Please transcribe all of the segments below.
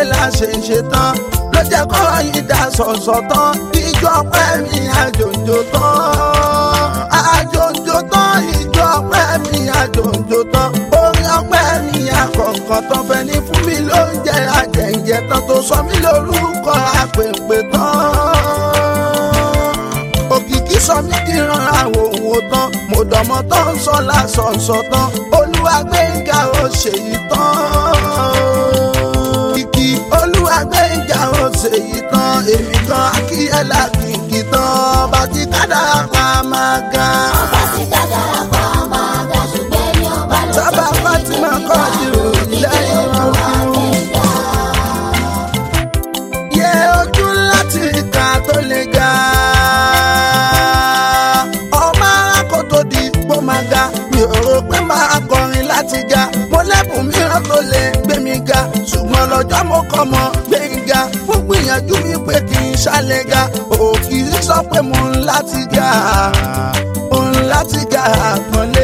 la ṣe ń ṣe tán ló jẹ́ kọ́rọ̀ yìí dá sọ̀sọ̀ tán ìjọ pẹ́ mi àjòjò tán àjòjò tán ìjọ pẹ́ mi àjòjò tán orin ọpẹ́ mi àkọ̀ǹkọ̀ tán fẹ́ ní fún mi lóúnjẹ àjẹ̀ǹjẹ̀ tán tó sọ mí lórúkọ àpèpè tán òkìkí sọ mí kíran àwọn òun tán mo dọ̀mọ́ tán ń sọ lásọ̀ọ̀sọ̀ tán olúwa gbẹ̀ngà ó ṣèyí tán kìkì olúwa gbẹ̀ngà ó ṣèyí tán èmi kan akíyẹ́lá kìkì tán bá ti kádàrá pa máa gan. ọba ti kádàrá pa máa ga ṣùgbọ́n ní ọba ló sábà fatima kọ́ ìròyìn lẹ́yìn ọkùnrin. yẹ ojú láti ìka tó le ga. ọmọ arákò tó di ipò máa ga mi ò rò pé máa kọrin láti ga. mo lẹ́bùn mìíràn tó lè gbé mi ga ṣùgbọ́n lọ́jọ́ mo kọ́ mọ gbẹ̀ngà fún gbìyànjú mi pé kì í ṣàlẹ̀ ga òkì sọ pé mo ń láti ga mo ń láti ga àpọ́nlé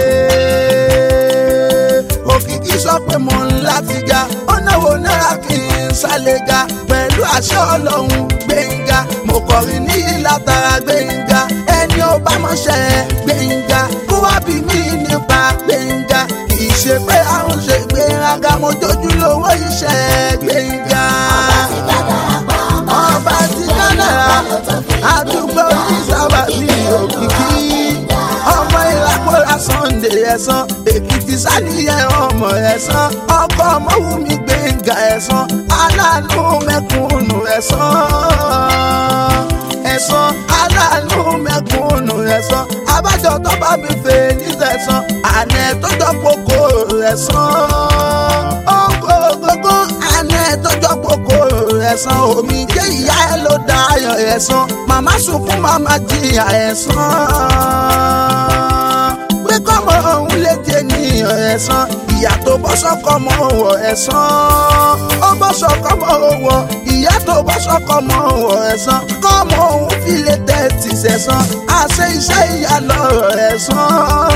òkìkí sọ pé mo ń láti ga ọ̀nà wo náírà kì í sálẹ̀ ga pẹ̀lú àṣẹ ọlọ́run gbẹ̀ngà mo kọrin ní ìlàtara gbẹ̀ngà ẹni ó bá mọ̀ṣẹ́ gbẹ̀ngà kó wá bí mi nípa gbẹ̀ngà kì í ṣe pé àrùn ṣe gbẹ̀ngà mo jójú lówó iṣẹ́ gbẹ̀ngà ti kádàrá pa máa ọba ti kádàrá àdúgbò oníṣàbà ní òkìkí ọmọ ìlàkùrà sunday ẹ̀sán èkìtì sálíyẹ ọmọ ẹ̀sán ọkọ ọmọwùmí gbẹ̀ngà ẹ̀sán aláàánú mẹ́kúnnù ẹ̀sán ẹ̀sán aláàánú mẹ́kúnnù ẹ̀sán abájọ tó bá mi fè ní sẹ̀sán àná tó jọ kókó ẹ̀sán ọkọ̀ gbogbo àná tó jọ kókó ẹ̀sán omi jẹ́ ìyá ẹ ló dá ayọ̀ ẹ̀sán màmá sunkún màmá jìyà ẹ̀sán pé kọ́mọ òun lè di ènìyàn ẹ̀sán ìyá tó bọ́ sọ́kọ́ mọ́ wọ̀ ẹ̀sán ó bọ́ sọ́kọ́ mọ́ wọ̀ ìyá tó bọ́ sọ́kọ́ mọ́ wọ̀ ẹ̀sán kọ́mọ òun fi lè tẹ́tì sẹ̀sán àṣẹ iṣẹ́ ìyá lọ́rọ̀ ẹ̀sán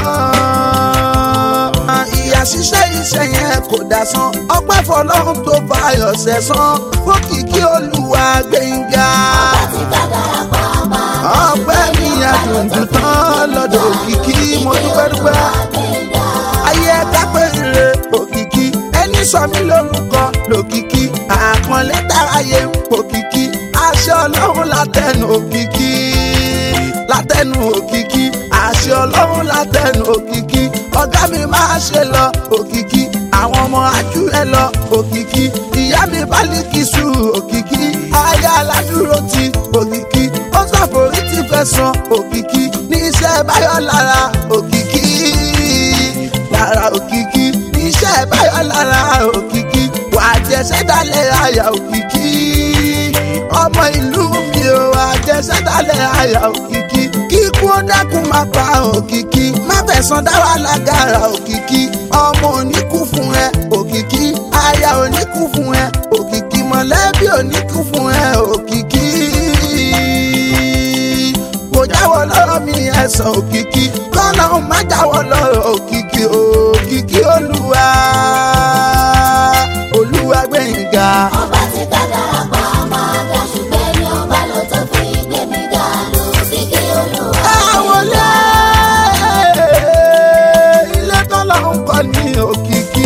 ìyá ṣiṣẹ́ iṣẹ́ yẹn kò dá san ọpẹ́ fọlọ́run tó fàyọ̀ sẹ̀sán fókìkí olúwa gbẹ̀ngà ọba ti kádàrá pa máa ga ọpẹ́ mi àdùndùn tán lọ́dọ̀ òkìkí mo dúpẹ́ dúpẹ́ gbẹ̀ngà ayé kápẹ́ ire òkìkí ẹni sọ mí lórúkọ lòkìkí àpọ́nlé táráyé ń pòkìkí àṣẹ ọlọ́run látẹnu òkìkí látẹnu òkìkí àṣẹ ọlọ́run látẹnu òkìkí ọ̀gá mi máa ṣe lọ òkìkí àwọn ọmọ ajú ẹ lọ òkìkí ìyá mi bálíkìsù òkìkí aya aládùúró ti òkìkí ó ṣàforí ti fẹ́ san òkìkí ní iṣẹ́ báyọ̀ lára òkìkí lára òkìkí iṣẹ́ báyọ̀ lára òkìkí wà á jẹ sẹ́dálẹ̀ àyà òkìkí ọmọ ìlú mi ò wà á jẹ sẹ́dálẹ̀ àyà òkìkí kíkú ó dákun máa pa òkìkí má fẹ̀sán dá wà lágara òkìkí ọmọ oníkú fún ẹ òkìkí aya oníkú fún ẹ òkìkí mọ̀lẹ́bí oníkú fún ẹ òkìkí kò jáwọ́ lọ́rọ̀ mi ẹ̀sán òkìkí kọ́nà má jáwọ́ lọ́rọ̀ òkìkí òkìkí olúwa olúwa gbẹ̀ngà. ọba ti kádàrá pa máa ga ṣùgbọ́n ní ọba ló tó fi gbé mi ga lókìkí olúwa. àwọn ilé ilé tọ́lọ̀ ń kọ́ ní òkìkí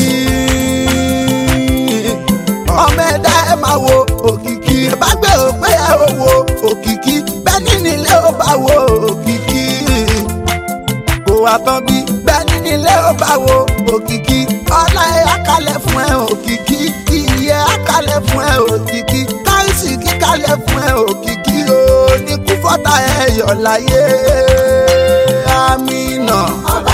ọmọ ẹ̀dá ẹ̀ máa wo òkìkí bá gbé òpé ẹ̀ ò wo òkìkí bẹ́ẹ̀ ní nílé ó bá wo òkìkí kò wá tán bí bẹ́ẹ̀ ní nílé ó bá wo òkìkí ọlá ẹ̀ àkàlẹ̀ fún ẹ òkìkí ìyẹ́ àkàlẹ̀ fún ẹ òkìkí káìsì kíkàlẹ̀ fún ẹ òkìkí oníkú fọ́tà ẹ̀ yọ̀ láyé àmì náà. ọba